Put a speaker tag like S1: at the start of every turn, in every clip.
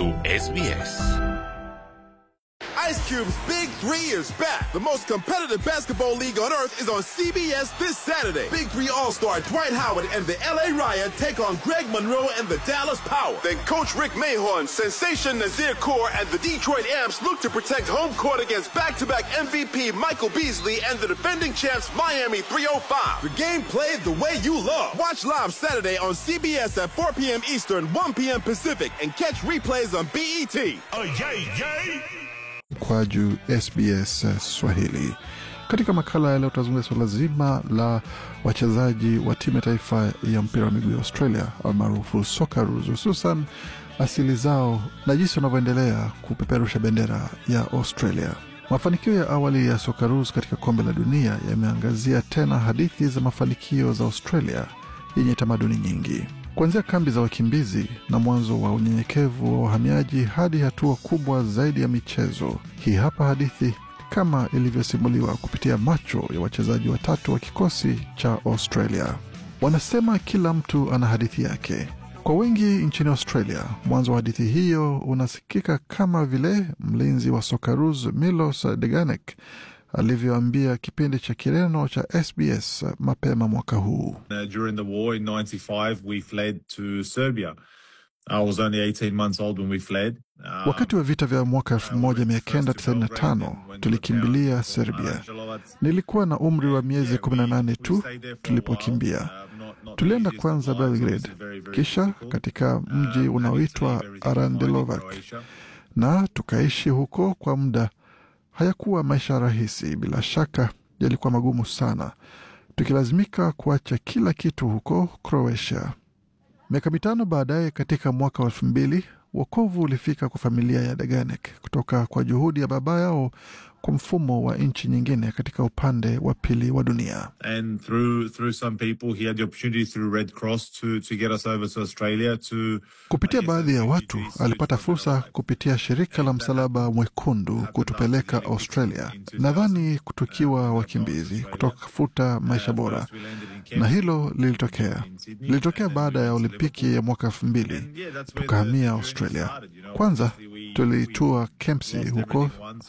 S1: kuhusu SBS.
S2: Ice Cube's Big Three is back. The most competitive basketball league on earth is on CBS this Saturday. Big Three All Star Dwight Howard and the LA Riot take on Greg Monroe and the Dallas Power. Then Coach Rick Mahorn, Sensation Nazir Kaur, and the Detroit Amps look to protect home court against back to back MVP Michael Beasley and the defending champs Miami 305. The game played the way you love. Watch live Saturday on CBS at 4 p.m. Eastern, 1 p.m. Pacific, and catch replays on BET.
S1: Oh, yay, yay.
S3: kwaju SBS Swahili. Katika makala ya leo tutazungumzia suala zima la wachezaji wa timu ya taifa ya mpira wa miguu ya Australia almaarufu Socceroos, hususan asili zao na jinsi wanavyoendelea kupeperusha bendera ya Australia. Mafanikio ya awali ya Socceroos katika kombe la dunia yameangazia tena hadithi za mafanikio za Australia yenye tamaduni nyingi kuanzia kambi za wakimbizi na mwanzo wa unyenyekevu wa wahamiaji hadi hatua kubwa zaidi ya michezo. Hii hapa hadithi kama ilivyosimuliwa kupitia macho ya wachezaji watatu wa kikosi cha Australia. Wanasema kila mtu ana hadithi yake. Kwa wengi nchini Australia, mwanzo wa hadithi hiyo unasikika kama vile mlinzi wa Socceroos Milos Deganek alivyoambia kipindi cha Kireno cha SBS mapema mwaka huu.
S4: Uh, during the war in 95, we fled to Serbia. I was only 18 months old when we fled. Um,
S3: Wakati wa vita vya mwaka 1995 tulikimbilia Serbia. Nilikuwa na umri wa miezi 18 tu tulipokimbia. Tulienda kwanza Belgrade, kisha katika mji unaoitwa Arandelovac na tukaishi huko kwa muda. Hayakuwa maisha rahisi, bila shaka yalikuwa magumu sana, tukilazimika kuacha kila kitu huko Croatia. Miaka mitano baadaye, katika mwaka wa elfu mbili wokovu ulifika kwa familia ya Deganek kutoka kwa juhudi ya baba yao kwa mfumo wa nchi nyingine katika upande wa pili wa dunia.
S4: And through through some people, he had the opportunity through Red Cross to to get us over to Australia to
S3: Kupitia baadhi ya watu alipata fursa kupitia shirika la Msalaba Mwekundu kutupeleka Australia, nadhani tukiwa wakimbizi kutafuta maisha bora, na hilo lilitokea. Lilitokea baada ya Olimpiki ya mwaka elfu mbili tukahamia Australia. Kwanza tulitua Kempsey huko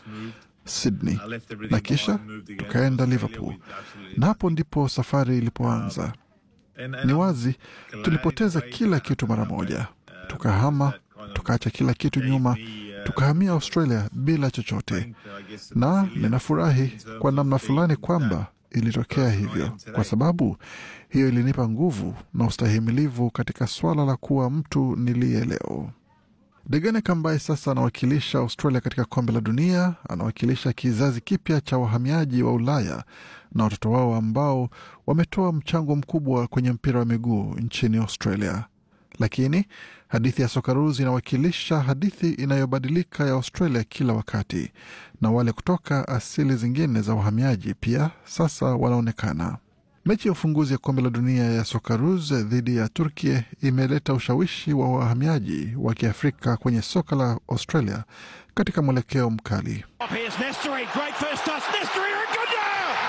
S3: Sydney na kisha tukaenda Liverpool, na hapo ndipo safari ilipoanza. Ni wazi tulipoteza kila kitu mara moja, tukahama, tukaacha kila kitu nyuma, tukahamia Australia bila chochote, na ninafurahi kwa namna fulani kwamba ilitokea hivyo, kwa sababu hiyo ilinipa nguvu na ustahimilivu katika swala la kuwa mtu niliye leo. Deganek ambaye sasa anawakilisha Australia katika kombe la dunia, anawakilisha kizazi kipya cha wahamiaji wa Ulaya na watoto wao ambao wametoa mchango mkubwa kwenye mpira wa miguu nchini Australia. Lakini hadithi ya Socceroos inawakilisha hadithi inayobadilika ya Australia kila wakati, na wale kutoka asili zingine za wahamiaji pia sasa wanaonekana. Mechi ya ufunguzi ya kombe la dunia ya Socceroos dhidi ya Turkey imeleta ushawishi wa wahamiaji wa Kiafrika kwenye soka la Australia katika mwelekeo mkali.
S5: Here's Nestory, great first touch. Nestory Raguda!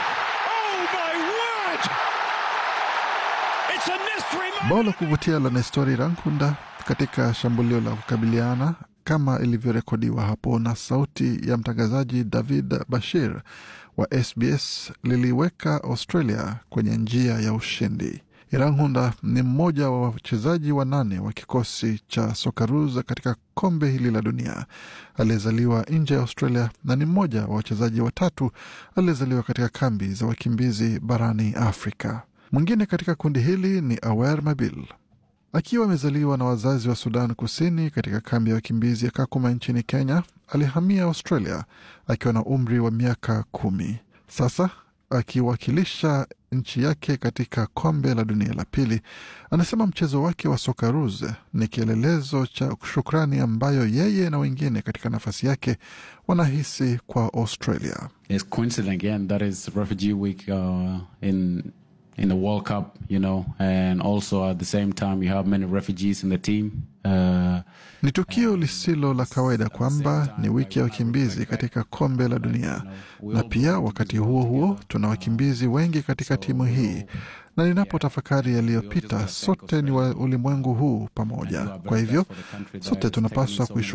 S5: Oh my word! It's a Nestory moment.
S3: Bao la kuvutia la Nestori Rankunda katika shambulio la kukabiliana kama ilivyorekodiwa hapo na sauti ya mtangazaji David Bashir wa SBS liliweka Australia kwenye njia ya ushindi. Iranhunda ni mmoja wa wachezaji wanane wa kikosi cha Socceroos katika kombe hili la dunia aliyezaliwa nje ya Australia na ni mmoja wa wachezaji watatu aliyezaliwa katika kambi za wakimbizi barani Afrika. Mwingine katika kundi hili ni Awer Mabil akiwa amezaliwa na wazazi wa Sudan Kusini katika kambi ya wakimbizi ya Kakuma nchini Kenya. Alihamia Australia akiwa na umri wa miaka kumi. Sasa akiwakilisha nchi yake katika kombe la dunia la pili, anasema mchezo wake wa Socceroos ni kielelezo cha shukrani ambayo yeye na wengine katika nafasi yake wanahisi kwa Australia.
S6: It's coincident again that is Refugee Week uh, in in the World Cup, you know, and also at the same time you have many refugees in the team. Uh,
S3: Ni tukio lisilo la kawaida kwamba ni wiki ya wakimbizi katika kombe la dunia, na pia wakati huo huo tuna wakimbizi wengi katika timu hii, na ninapotafakari yaliyopita, sote ni wa ulimwengu huu pamoja. Kwa hivyo sote tunapaswa kuishu